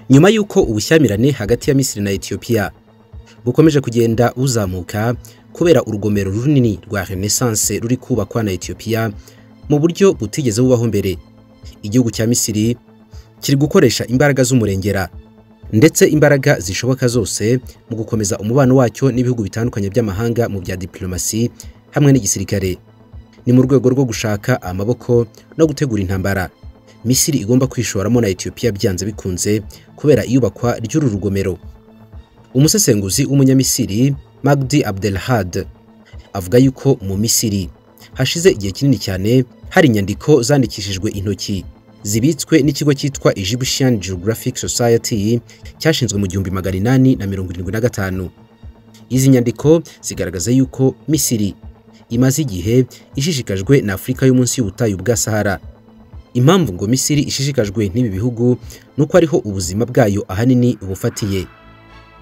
nyuma y'uko ubushyamirane hagati ya misiri na etiyopiya bukomeje kugenda buzamuka kubera urugomero runini rwa renaissance ruri kubakwa na etiyopiya mu buryo butigeze bubaho mbere igihugu cya misiri kiri gukoresha imbaraga z'umurengera ndetse imbaraga zishoboka zose mu gukomeza umubano wacyo n'ibihugu bitandukanye by'amahanga mu bya diplomasi hamwe n'igisirikare ni mu rwego rwo gushaka amaboko no gutegura intambara misiri igomba kwishoramo na etiyopiya byanze bikunze kubera iyubakwa ry'uru rugomero umusesenguzi w'umunyamisiri magdi abdelhad avuga yuko mu misiri hashize igihe kinini cyane hari inyandiko zandikishijwe intoki zibitswe n'ikigo cyitwa Egyptian Geographic Society cyashinzwe mu gihumbi magana inani na mirongo irindwi na gatanu izi nyandiko zigaragaza yuko misiri imaze igihe ishishikajwe na afurika yo munsi y'ubutayu bwa sahara impamvu ngo misiri ishishikajwe n'ibi bihugu ni uko ariho ubuzima bwayo ahanini bufatiye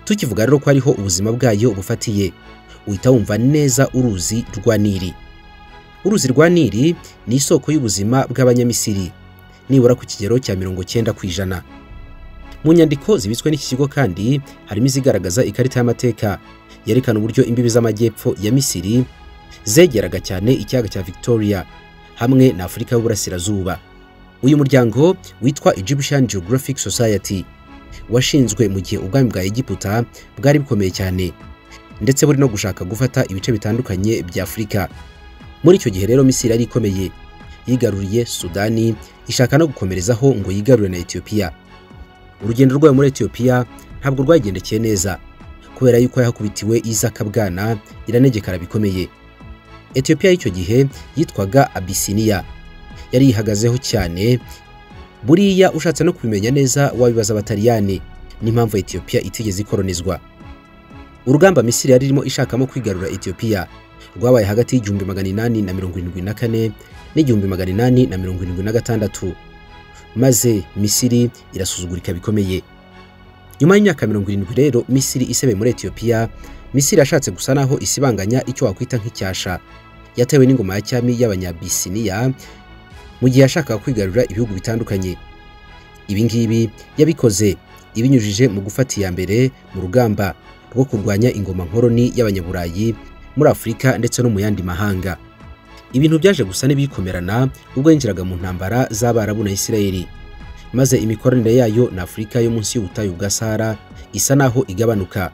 tukivuga rero ko ariho ubuzima bwayo bufatiye uhita wumva neza uruzi rwa nili uruzi rwa nili ni isoko y'ubuzima bw'abanyamisiri nibura ku kigero cya mirongo cyenda ku ijana mu nyandiko zibitswe n'iki kigo kandi harimo izigaragaza ikarita y'amateka yerekana uburyo imbibi z'amajyepfo ya misiri zegeraga cyane ikiyaga cya victoria hamwe na afurika y'uburasirazuba uyu muryango witwa Egyptian Geographic Society washinzwe mu gihe ubwami bwa Egiputa bwari bukomeye cyane ndetse buri no gushaka gufata ibice bitandukanye bya Afurika muri icyo gihe rero Misiri yari ikomeye yigaruriye Sudani ishaka no gukomerezaho ngo yigarure na Ethiopia urugendo rwayo muri Ethiopia ntabwo rwagendekeye neza kubera yuko yahakubitiwe Isaka Bwana iranegekara bikomeye Ethiopia y'icyo gihe yitwaga Abyssinia yari yihagazeho cyane buriya ushatse no kubimenya neza wabibaza abataliyani n'impamvu etiyopiya itigeze ikolonizwa urugamba misiri yari irimo ishakamo kwigarura etiyopiya rwabaye hagati y'igihumbi magana inani na mirongo irindwi na kane n'igihumbi magana inani na mirongo irindwi na gatandatu maze misiri irasuzugurika bikomeye nyuma y'imyaka mirongo irindwi rero misiri isebeye muri etiyopiya misiri yashatse gusa naho isibanganya icyo wakwita nk'icyasha yatewe n'ingoma ya cyami y'abanyabisiniya mu gihe yashakaga kwigarurira ibihugu bitandukanye ibi ngibi yabikoze ibinyujije mu gufata iya mbere mu rugamba rwo kurwanya ingoma nkoroni y'abanyaburayi muri afurika ndetse no mu yandi mahanga ibintu byaje gusa n'ibikomerana ubwo yinjiraga mu ntambara z'abarabu na isirayeli maze imikoranire yayo na afurika yo munsi y'ubutayu bwa sahara isa naho igabanuka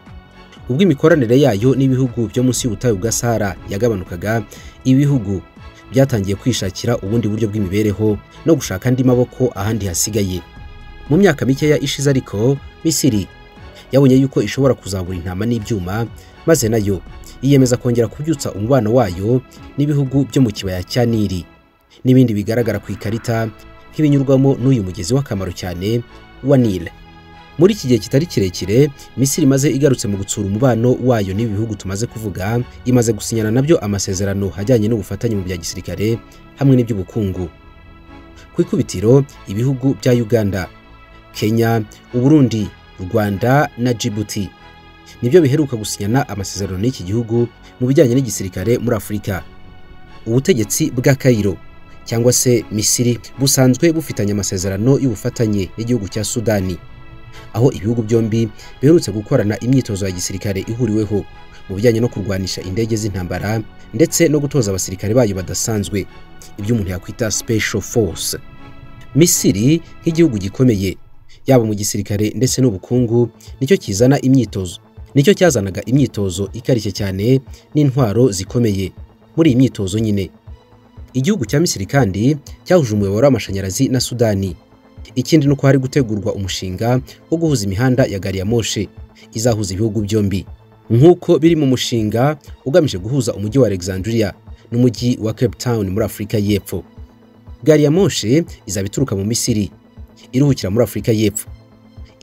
ubwo imikoranire yayo n'ibihugu byo munsi y'ubutayu bwa sahara yagabanukaga ibihugu byatangiye kwishakira ubundi buryo bw'imibereho no gushaka andi maboko ahandi hasigaye mu myaka mikeya ishize ariko misiri yabonye yuko ishobora kuzabura intama n'ibyuma maze nayo yiyemeza kongera kubyutsa umubano wayo n'ibihugu byo mu kibaya cya nili n'ibindi bigaragara ku ikarita nk'ibinyurwamo n'uyu mugezi w'akamaro cyane wa nile muri iki gihe kitari kirekire misiri imaze igarutse mu gutsura umubano wayo n'ibi bihugu tumaze kuvuga imaze gusinyana nabyo amasezerano ajyanye n'ubufatanye mu bya gisirikare hamwe n'iby'ubukungu ku ikubitiro ibihugu bya uganda kenya uburundi rwanda na jibuti nibyo biheruka gusinyana amasezerano n'iki gihugu mu bijyanye n'igisirikare muri afurika ubutegetsi bwa kayiro cyangwa se misiri busanzwe bufitanye amasezerano y'ubufatanye n'igihugu cya sudani aho ibihugu byombi biherutse gukorana imyitozo ya gisirikare ihuriweho mu bijyanye no kurwanisha indege z'intambara ndetse no gutoza abasirikare bayo badasanzwe ibyo umuntu yakwita special force misiri nk'igihugu gikomeye yaba mu gisirikare ndetse n'ubukungu nicyo kizana imyitozo nicyo cyazanaga imyitozo ikarishye cyane n'intwaro zikomeye muri iyi myitozo nyine igihugu cya misiri kandi cyahuje umuyoboro w'amashanyarazi na sudani ikindi ni uko hari gutegurwa umushinga wo guhuza imihanda ya gari ya moshe izahuza ibihugu byombi nk'uko biri mu mushinga ugamije guhuza umujyi wa Alexandria n'umujyi wa Cape Town muri Afurika y'Epfo gari ya moshe izaba ituruka mu Misiri iruhukira muri Afurika y'Epfo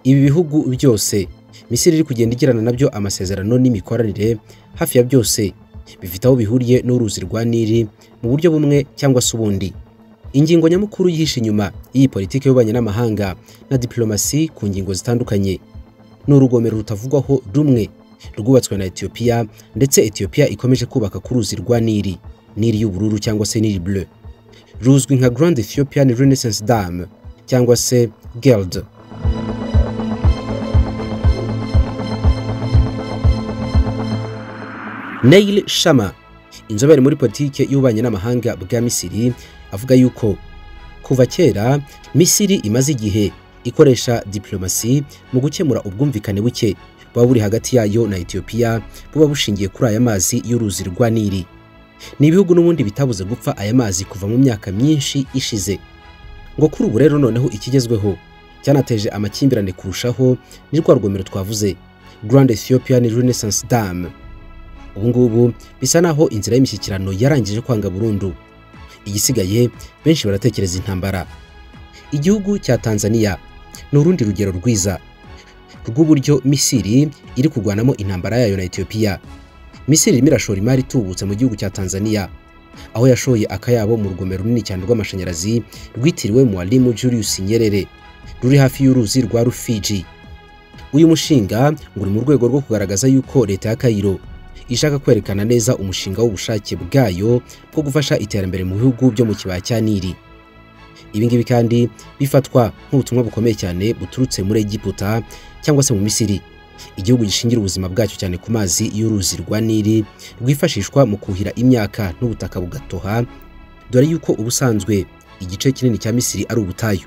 ibi bihugu byose Misiri iri kugenda igirana nabyo amasezerano n'imikoranire hafi ya byose bifite aho bihuriye n'uruzi rwa Nili mu buryo bumwe cyangwa se ubundi ingingo nyamukuru yihishe inyuma y'iyi politiki y'ububanyi n'amahanga na diplomasi ku ngingo zitandukanye ni urugomero rutavugwaho rumwe rwubatswe na etiyopiya ndetse etiyopiya ikomeje kubaka ku ruzi rwa nili nili y'ubururu cyangwa se nili bleu ruzwi nka grand ethiopian renaissance dam cyangwa se geld Neil Shama inzobere muri politike y'ububanyi n'amahanga bwa Misiri avuga yuko kuva kera Misiri imaze igihe ikoresha diplomasi mu gukemura ubwumvikane buke buba buri hagati yayo na Ethiopia buba bushingiye kuri aya mazi y'uruzi rwa Nili ni ibihugu n'ubundi bitabuze gupfa aya mazi kuva mu myaka myinshi ishize ngo kuri ubu rero noneho ikigezweho cyanateje amakimbirane kurushaho ni rwa rugomero twavuze Grand Ethiopian Renaissance Dam ubu ngubu bisa naho inzira y'imishyikirano yarangije kwanga burundu igisigaye benshi baratekereza intambara igihugu cya Tanzania ni urundi rugero rwiza rw'uburyo Misiri iri kurwanamo intambara yayo na Ethiopia Misiri irimo irashora imari itubutse mu gihugu cya Tanzania aho yashoye akayabo mu rugomero runini cyane rw'amashanyarazi rwitiriwe Mwalimu Julius Nyerere ruri hafi y'uruzi rwa Rufiji uyu mushinga ngo uri mu rwego rwo kugaragaza yuko leta ya Cairo ishaka kwerekana neza umushinga w'ubushake bwayo bwo gufasha iterambere mu bihugu byo mu kibaya cya Nili ibi ngibi kandi bifatwa nk'ubutumwa bukomeye cyane buturutse muri Egiputa cyangwa se mu Misiri igihugu gishingira ubuzima bwacyo cyane ku mazi y'uruzi rwa Nili rwifashishwa mu kuhira imyaka n'ubutaka bugatoha dore yuko ubusanzwe igice kinini cya Misiri ari ubutayu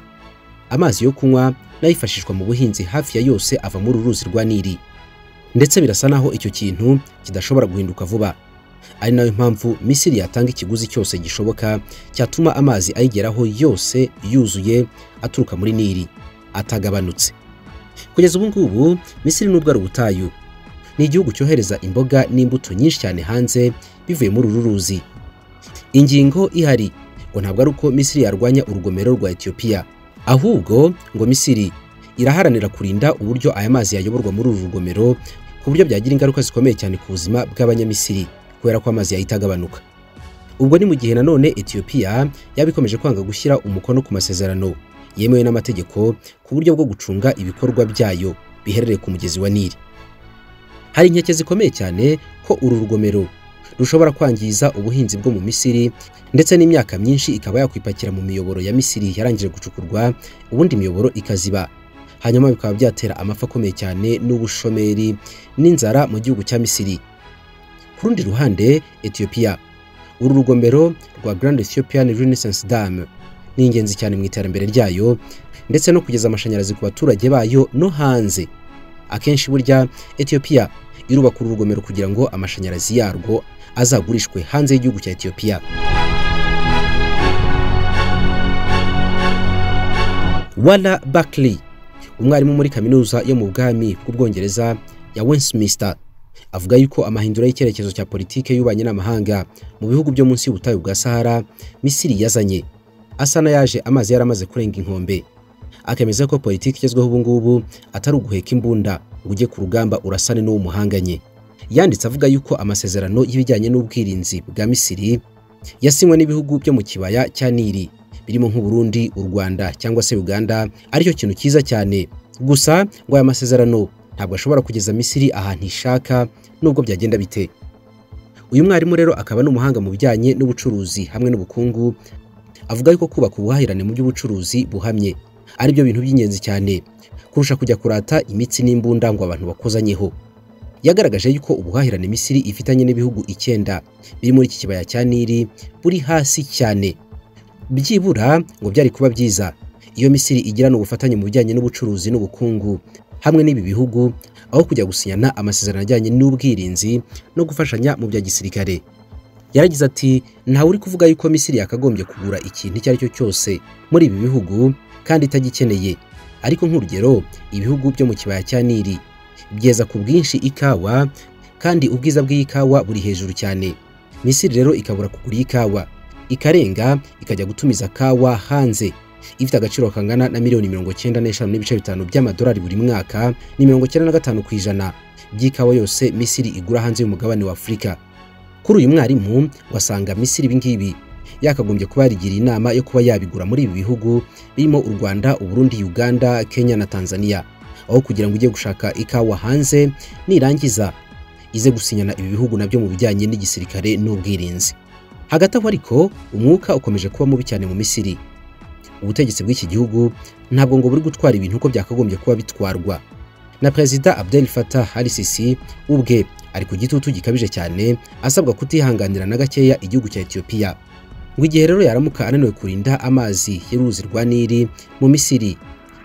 amazi yo kunywa nayo yifashishwa mu buhinzi hafi ya yose ava muri uru ruzi rwa Nili ndetse birasa naho icyo kintu kidashobora guhinduka vuba ari nayo mpamvu Misiri yatanga ikiguzi cyose gishoboka cyatuma amazi ayigeraho yose yuzuye aturuka muri Nili atagabanutse kugeza ubu ngubu Misiri nubwo ari ubutayu ni igihugu cyohereza imboga n'imbuto nyinshi cyane hanze bivuye muri uru ruzi ingingo ihari ngo ntabwo ari uko Misiri yarwanya urugomero rwa Ethiopia ahubwo ngo Misiri iraharanira kurinda uburyo aya mazi yayoborwa muri uru rugomero ku buryo byagira ingaruka zikomeye cyane ku buzima bw'abanyamisiri kubera ko amazi yahita agabanuka ubwo ni mu gihe nanone Ethiopia yaba ikomeje kwanga gushyira umukono ku masezerano yemewe n'amategeko ku buryo bwo gucunga ibikorwa byayo biherereye ku mugezi wa Nili hari inkeke zikomeye cyane ko uru rugomero rushobora kwangiza ubuhinzi bwo mu Misiri ndetse n'imyaka myinshi ikaba yakwipakira mu miyoboro ya Misiri yarangije gucukurwa ubundi imiyoboro ikaziba hanyuma bikaba byatera amafi akomeye cyane n'ubushomeri n'inzara mu gihugu cya Misiri ku rundi ruhande Ethiopia uru rugomero rwa Grand Ethiopian Renaissance Dam ni ingenzi cyane mu iterambere ryayo ndetse no kugeza amashanyarazi ku baturage bayo no hanze akenshi burya Ethiopia irubaka uru rugomero kugira ngo amashanyarazi yarwo azagurishwe hanze y'igihugu cya Ethiopia Wala Barkley umwarimu muri kaminuza yo mu bwami bw'ubwongereza ya Westminster avuga yuko amahindura y'icyerekezo cya politike y'ububanyi n'amahanga mu bihugu byo munsi y'ubutayu bwa Sahara Misiri yazanye asa n'ayaje amazi yaramaze kurenga inkombe akemeza ko politiki igezweho ubu ngubu atari uguheka imbunda ngo ujye ku rugamba urasane n'uwo muhanganye yanditse avuga yuko amasezerano y'ibijyanye n'ubwirinzi bwa Misiri yasinywe n'ibihugu byo mu kibaya cya Nili birimo nk'u Burundi u Rwanda cyangwa se Uganda aricyo kintu cyiza cyane gusa ngo aya masezerano ntabwo ashobora kugeza Misiri ahantu ishaka nubwo byagenda bite uyu mwarimu rero akaba ni umuhanga mu bijyanye n'ubucuruzi hamwe n'ubukungu avuga yuko kubaka ubuhahirane mu by'ubucuruzi buhamye ari byo bintu by'ingenzi cyane kurusha kujya kurata imitsi n'imbunda ngo abantu bakozanyeho yagaragaje yuko ubuhahirane Misiri ifitanye n'ibihugu icyenda biri muri iki kibaya cya Nili buri hasi cyane byibura ngo byari kuba byiza iyo Misiri igirana ubufatanye mu bijyanye n'ubucuruzi n'ubukungu hamwe n'ibi bihugu aho kujya gusinyana amasezerano ajyanye n'ubwirinzi no gufashanya mu bya gisirikare yaragize ati ntawe uri kuvuga yuko Misiri yakagombye kugura ikintu icyo ari cyo cyose muri ibi bihugu kandi itagikeneye ariko nk'urugero ibihugu byo mu kibaya cya Nili byeza ku bwinshi ikawa kandi ubwiza bw'ikawa buri hejuru cyane Misiri rero ikabura kugura ikawa ikarenga ikajya gutumiza kawa hanze ifite agaciro kangana na miliyoni mirongo icyenda n'eshanu n'ibice bitanu by'amadolari buri mwaka ni mirongo icyenda na gatanu ku ijana by'ikawa yose Misiri igura hanze y'umugabane wa Afurika kuri uyu mwarimu wasanga Misiri ibingibi yakagombye kuba yarigiriye inama yo kuba yabigura muri ibi bihugu birimo u Rwanda u Burundi Uganda Kenya na Tanzania aho kugira ngo ujye gushaka ikawa hanze nirangiza ize gusinyana ibi bihugu nabyo mu bijyanye n'igisirikare n'ubwirinzi hagati aho ariko umwuka ukomeje kuba mubi cyane mu Misiri ubutegetsi bw'iki gihugu ntabwo ngo buri gutwara ibintu uko byakagombye kuba bitwarwa na perezida Abdel Fattah al-Sisi ubwe ari ku gitutu gikabije cyane asabwa kutihanganira na gakeya igihugu cya Ethiopia ngo igihe rero yaramuka ananiwe kurinda amazi y'uruzi rwa Nili mu Misiri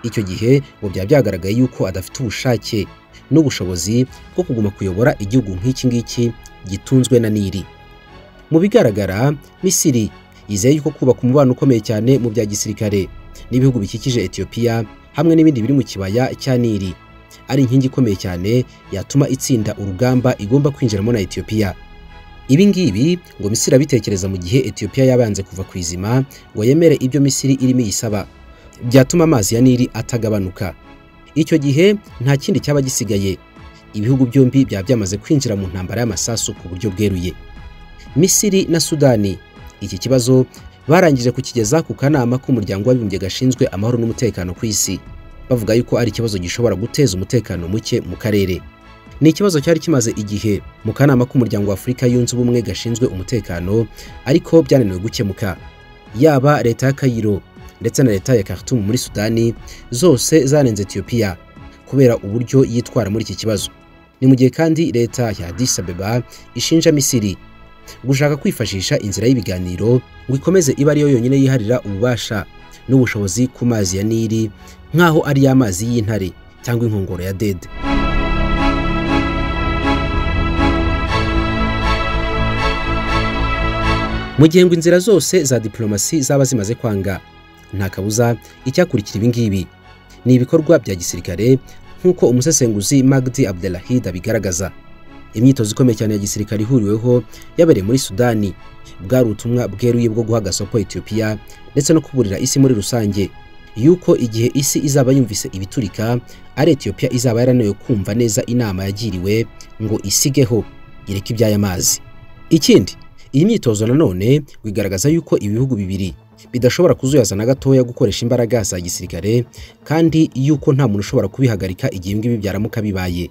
icyo gihe ngo byaba byagaragaye yuko adafite ubushake n'ubushobozi bwo kuguma kuyobora igihugu nk'iki ngiki gitunzwe na Nili mu bigaragara Misiri yizeye yuko kubaka umubano ukomeye cyane mu bya gisirikare n'ibihugu bikikije Ethiopia hamwe n'ibindi biri mu kibaya cya Nili ari inkingi ikomeye cyane yatuma itsinda urugamba igomba kwinjiramo na Ethiopia ibi ngibi ngo Misiri abitekereza mu gihe Ethiopia yabanze kuva ku izima ngo yemere ibyo Misiri irimo iyisaba byatuma amazi ya Nili atagabanuka icyo gihe nta kindi cyaba gisigaye ibihugu byombi byaba byamaze kwinjira mu ntambara y'amasasu ku buryo bweruye Misiri na Sudani iki kibazo barangije kukigeza ku kanama k'umuryango w'abibumbye gashinzwe amahoro n'umutekano ku isi bavuga yuko ari ikibazo gishobora guteza umutekano muke mu karere ni ikibazo cyari kimaze igihe mu kanama k'umuryango wa Afurika yunze ubumwe gashinzwe umutekano ariko byananiwe gukemuka yaba leta ya Cairo ndetse na leta ya Khartoum muri Sudani zose zanenze Ethiopia kubera uburyo yitwara muri iki kibazo ni mu gihe kandi leta ya Addis Ababa ishinja Misiri gushaka kwifashisha inzira y'ibiganiro ngo ikomeze ibe ariyo yonyine yiharira ububasha n'ubushobozi ku mazi ya Nili nk'aho ari amazi y'intare cyangwa inkongoro ya dede mu gihe ngo inzira zose za diplomasi zaba zimaze kwanga nta kabuza icyakurikira ibi ngibi ni ibikorwa bya gisirikare nk'uko umusesenguzi Magdi Abdelahid abigaragaza imyitozo ikomeye cyane ya gisirikare ihuriweho yabereye muri sudani bwari ubutumwa bweruye bwo guha agasopo etiyopiya ndetse no kuburira isi muri rusange yuko igihe isi izaba yumvise ibiturika ari etiyopiya izaba yaraniwe kumva neza inama yagiriwe ngo isigeho ireke iby'ay'amazi ikindi iyi myitozo nanone bigaragaza yuko ibihugu bibiri bidashobora kuzuyaza na gatoya gukoresha imbaraga za gisirikare kandi yuko nta muntu ushobora kubihagarika igihe ibi ngibi byaramuka bibaye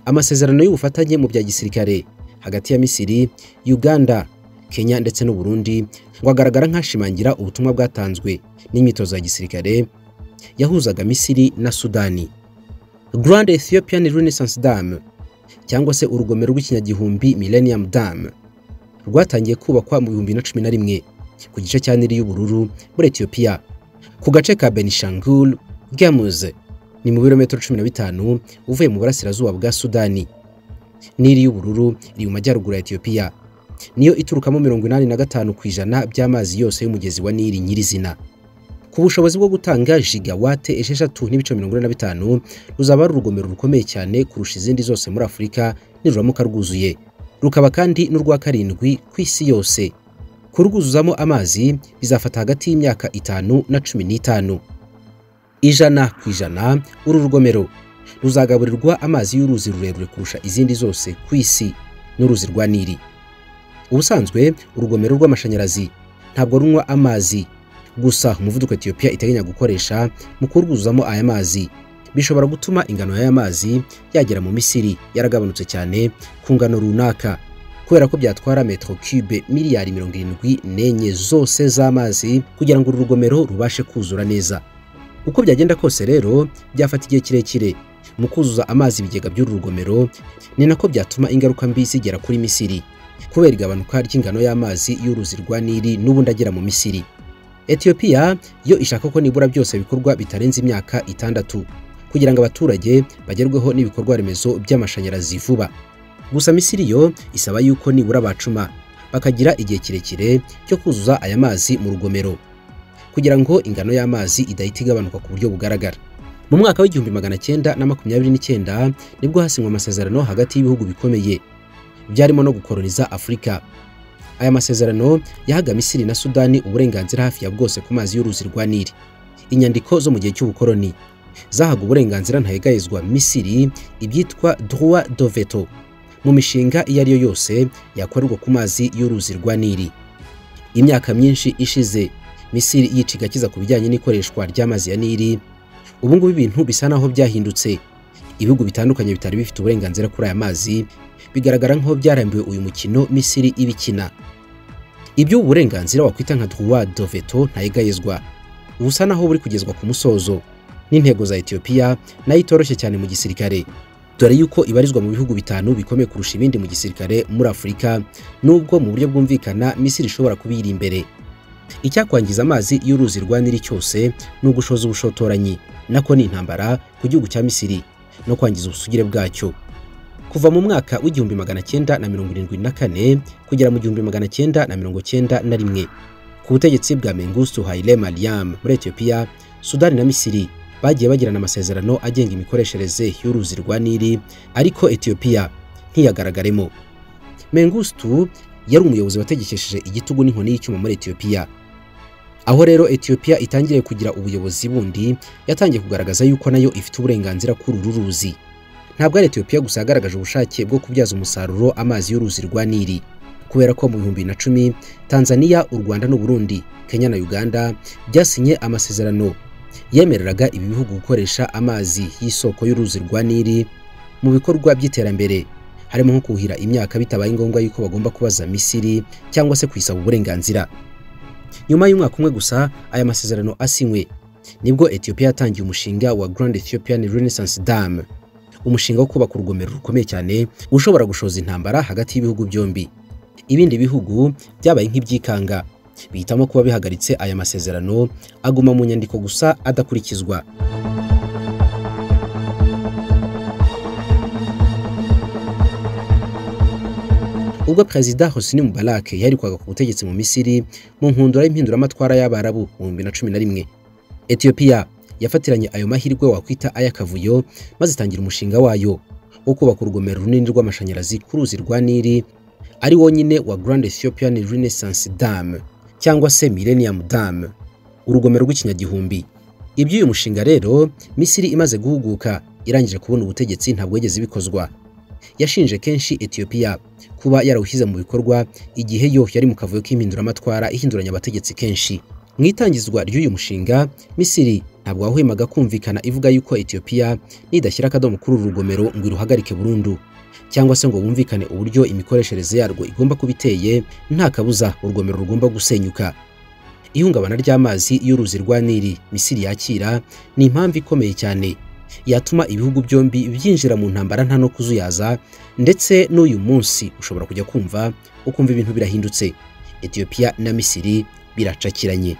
amasezerano y'ubufatanye mu bya gisirikare hagati ya Misiri, Uganda, Kenya ndetse n'u Burundi ngo agaragara nk'ashimangira ubutumwa bwatanzwe n'imyitozo ya gisirikare yahuzaga Misiri na Sudani. Grand Ethiopian Renaissance Dam cyangwa se urugomero rw'ikinyagihumbi Millennium Dam rwatangiye kubakwa mu bihumbi na cumi na rimwe ku gice cya Nili y'ubururu muri Ethiopia ku gace ka Benishangul Gamuz ni mu birometero cumi na bitanu uvuye mu burasirazuba bwa Sudani. Nili y'ubururu iri mu majyaruguru ya Ethiopia. Niyo iturukamo mirongo inani na gatanu ku ijana by'amazi yose y'umugezi wa Nili nyirizina. Ku bushobozi bwo gutanga gigawate esheshatu n'ibice mirongo ine na bitanu ruzaba ari urugomero rukomeye cyane kurusha izindi zose muri Afurika niruramuka rwuzuye. Rukaba kandi n'urwa karindwi ku isi yose. Kurwuzuzamo amazi bizafata hagati y'imyaka itanu na cumi n'itanu. ijana ku ijana uru rugomero ruzagaburirwa amazi y'uruzi rurerure kurusha izindi zose ku isi n'uruzi rwa nili ubusanzwe urugomero rw'amashanyarazi ntabwo runywa amazi gusa umuvuduko etiyopiya iteganya gukoresha mu kurwuzuzamo aya mazi bishobora gutuma ingano y'aya mazi yagera mu misiri yaragabanutse cyane ku ngano runaka kubera ko byatwara metero cube miliyari mirongo irindwi n'enye zose z'amazi kugira ngo uru rugomero rubashe kuzura neza uko byagenda kose rero byafata igihe kirekire mu kuzuza amazi ibigega by'uru rugomero ni nako byatuma ingaruka mbi zigera kuri misiri kubera igabanuka ry'ingano y'amazi y'uruzi rwa nili n'ubundi agera mu misiri etiyopiya yo ishaka ko nibura byose bikorwa bitarenze imyaka itandatu kugira ngo abaturage bagerweho n'ibikorwa remezo by'amashanyarazi vuba gusa misiri yo isaba yuko nibura bacuma bakagira igihe kirekire cyo kuzuza aya mazi mu rugomero kugira ngo ingano y'amazi idahita igabanuka ku buryo bugaragara mu mwaka w'igihumbi magana cyenda na makumyabiri n'icyenda nibwo hasinywe amasezerano hagati y'ibihugu bikomeye byarimo no gukoroniza afurika aya masezerano yahaga misiri na sudani uburenganzira hafi ya bwose ku mazi y'uruzi rwa nili inyandiko zo mu gihe cy'ubukoroni zahaga uburenganzira ntahegayezwa misiri ibyitwa droit de veto mu mishinga iyo ari yo yose yakorerwa ku mazi y'uruzi rwa nili imyaka myinshi ishize Misiri yiciga kiza ku bijyanye n'ikoreshwa ry'amazi ya Nili ubu ngubu ibintu bisa naho byahindutse ibihugu bitandukanye bitari bifite uburenganzira kuri aya mazi bigaragara nk'aho byarambiwe uyu mukino Misiri ibikina ibyo uburenganzira wakwita nka droit de veto ntayegayezwa ubusa naho buri kugezwa ku musozo n'intego za Ethiopia nayo itoroshye cyane mu gisirikare dore yuko ibarizwa mu bihugu bitanu bikomeye kurusha ibindi mu gisirikare muri Afurika nubwo mu buryo bwumvikana Misiri ishobora kubiri imbere icyakwangiza amazi y'uruzi rwa Nili cyose ni ugushoza ubushotoranyi nako ni intambara ku gihugu cya Misiri no kwangiza ubusugire bwacyo kuva mu mwaka w'igihumbi magana cyenda na mirongo irindwi na kane kugera mu gihumbi magana cyenda na mirongo cyenda na rimwe ku butegetsi bwa Mengustu Haile Mariam muri Ethiopia Sudani na Misiri bagiye bagirana amasezerano agenga imikoreshereze y'uruzi rwa Nili ariko Ethiopia ntiyagaragaremo Mengustu yari umuyobozi wategekesheje igitugu n'inkoni y'icyuma muri Ethiopia aho rero Ethiopia itangiriye kugira ubuyobozi bundi yatangiye kugaragaza yuko nayo ifite uburenganzira kuri uru ruzi ntabwo ari Ethiopia gusa yagaragaje ubushake bwo kubyaza umusaruro amazi y'uruzi rwa Nili kubera ko mu bihumbi na cumi Tanzania u Rwanda n'u Burundi Kenya na Uganda byasinye amasezerano yemereraga ibi bihugu gukoresha amazi y'isoko y'uruzi rwa Nili mu bikorwa by'iterambere harimo nko kuhira imyaka bitabaye ngombwa yuko bagomba kubaza Misiri cyangwa se kwisaba uburenganzira nyuma y'umwaka umwe gusa aya masezerano asinywe nibwo Ethiopia yatangiye umushinga wa Grand Ethiopian Renaissance Dam umushinga wo kubaka urugomero rukomeye cyane ushobora gushoza intambara hagati y'ibihugu byombi ibindi bihugu byabaye nk'ibyikanga bihitamo kuba bihagaritse aya masezerano aguma mu nyandiko gusa adakurikizwa ubwo perezida Hosni Mubarak yaherukaga ku butegetsi mu Misiri mu nkundura y'impinduramatwara y'Abarabu mu bihumbi na cumi na rimwe Ethiopia yafatiranye ayo mahirwe wakwita ay'akavuyo maze itangira umushinga wayo wo kubaka urugomero runini rw'amashanyarazi ku ruzi rwa Nili ari wo nyine wa Grand Ethiopian Renaissance Dam cyangwa se Millennium Dam urugomero rw'ikinyagihumbi iby'uyu mushinga rero Misiri imaze guhuguka irangije kubona ubutegetsi ntabwo yigeze bikozwa yashinje kenshi Ethiopia kuba yarawushyize mu bikorwa igihe yo yari mu kavuyo k'impinduramatwara ihinduranya abategetsi kenshi mu itangizwa ry'uyu mushinga Misiri ntabwo wahwemaga kumvikana ivuga yuko Ethiopia nidashyira akadomo kuri uru rugomero ngo iruhagarike burundu cyangwa se ngo bumvikane uburyo imikoreshereze yarwo igomba kuba iteye nta kabuza urugomero rugomba gusenyuka ihungabana ry'amazi y'uruzi rwa Nili Misiri yakira ni impamvu ikomeye cyane yatuma ibihugu byombi byinjira mu ntambara nta no kuzuyaza ndetse n'uyu munsi ushobora kujya kumva ukumva ibintu birahindutse Ethiopia na Misiri biracakiranye